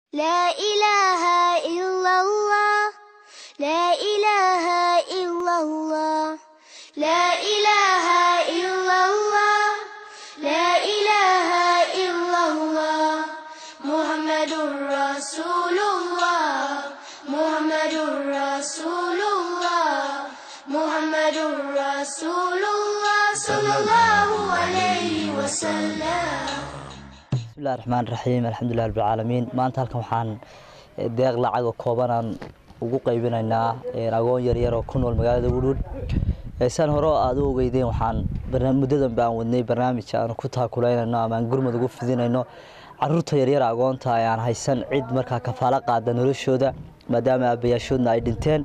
لا إله إلا الله لا إله إلا الله لا إله إلا الله لا إله إلا الله محمد رسول الله محمد رسول الله محمد رسول الله صلى الله عليه وسلم bismillahi raxmaan raxiim alxamdulilah rabbilcaalamiin maanta halkan waxaan deeq lacag oo koobanaan ugu qaybinaynaa agoon yaryar oo ku nool magaalada wudhuud saan hore aada u ogeydeen waxaan muddadan ba aan wadnay barnaamij aan ku taakulaynayno ama aan gurmud ugu fidinayno caruurta yaryar agoonta ee aan haysan cid markaa kafaalo qaada noloshooda maadaama aabayaashoodna ay dhinteen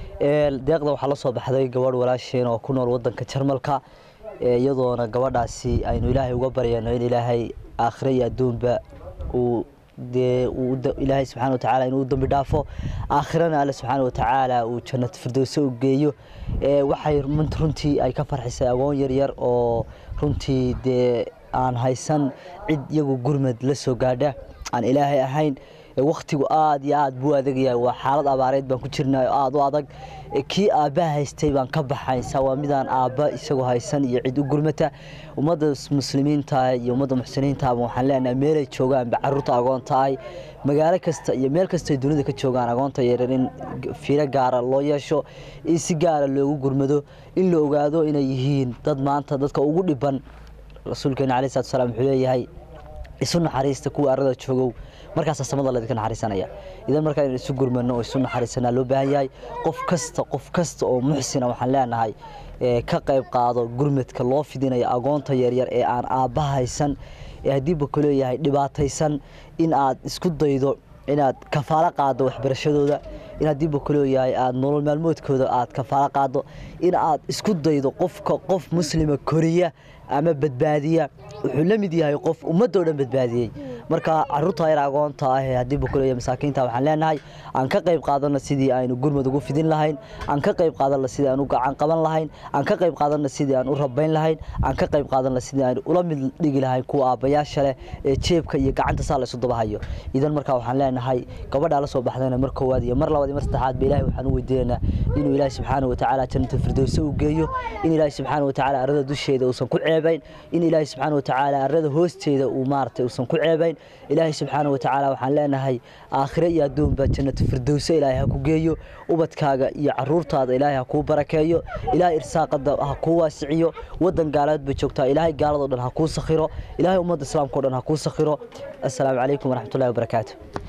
deeqda waxaa la soo baxday gabadh walaasheen oo ku nool wadanka jarmalka iyadoona gabadhaasi aynu ilaahay uga baryayno in ilaahay aakhire iyo adduunba uu dee ilaahay subxana watacaala inuu dambi dhaafo aakhirana alle subxaana watacaala uu jannat firdowse u geeyo waxay runtii ay ka farxisay agoon yaryar oo runtii dee aan haysan cid iyagu gurmad la soo gaadha aan ilaahay ahayn waktigu aada iyo aada buu adagyahay waa xaalad abaareed baan ku jirnay oo aada u adag kii aabbaha haystay baan ka baxaysa waa midaan aabba isagoo haysan iyo cid u gurmata ummadda muslimiinta iyo ummadda muxsiniintaaba waxaan leenahay meelay joogaanba caruurta agoonta ay magaalo kasta iyo meel kastay dunida ka joogaan agoonta yaryar in fiiro gaara loo yeesho in si gaara loogu gurmado in la ogaado inay yihiin dad maanta dadka ugu dhiban rasuulkeena alai salatu salaam wuxuu leeyahay isu naxariista kuwa arada joogow markaasaa samada laydinka naxariisanaya idan markaa in isu gurmano oo isu naxariisanaa loo baahan yahay qof kasta qof kasta oo muxsina waxaan leenahay ka qayb qaado gurmadka loo fidinayo agoonta yaryar ee aan aabba haysan ee haddiiba ku leeyahay dhibaataysan in aad isku daydo inaad kafaalo qaado waxbarashadooda in haddiiba ku leeyahay aada nolol maalmoodkooda aad kafaalo qaado in aad isku daydo qofka qof muslima koriya ama badbaadiya wuxuu la mid yahay qof ummadoo dhan badbaadiyey marka caruurta yar agoonta ah ee haddiiba kuleeyahay masaakiinta waxaan leenahay aan ka qayb qaadano sidii aynu gurmad ugu fidin lahayn aan ka qayb qaadano sidii aan u gacan qaban lahayn aan ka qayb qaadano sidii aan u rabayn lahayn aan ka qayb qaadano sidii aan ula mid dhigi lahayn kuwa aabbayaasha leh ee jeebka iyo gacanta saa la isu dabahayo idan marka waxaan leenahay gabadhaa la soo baxdayna mar koowaad iyo mar labaad iyo mar saddexaad ba ilaahay waxaan u weydiinaynaa inuu ilaahay subxaana watacaala jannata firdowse u geeyo in ilaahay subxaana watacaala arada dusheeda uusan ku ceebayn in ilaahay subxaana watacaala arada hoosteeda uu maaragtay uusan ku ceebayn ilaahay subxaana watacaala waxaan leenahay aakhire iyo adduunba jannata firdowse ilaahay ha ku geeyo ubadkaaga iyo caruurtaada ilaahay ha kuu barakeeyo ilaahay irsaaqada ha kuu waasiciyo wadan gaalaad bay joogtaa ilaahay gaaladoo dhan ha kuu sakhiro ilaahay ummadda islaamka o dhan ha kuu sakhiro assalaamu calaykum waraxmatullahi wabarakaatu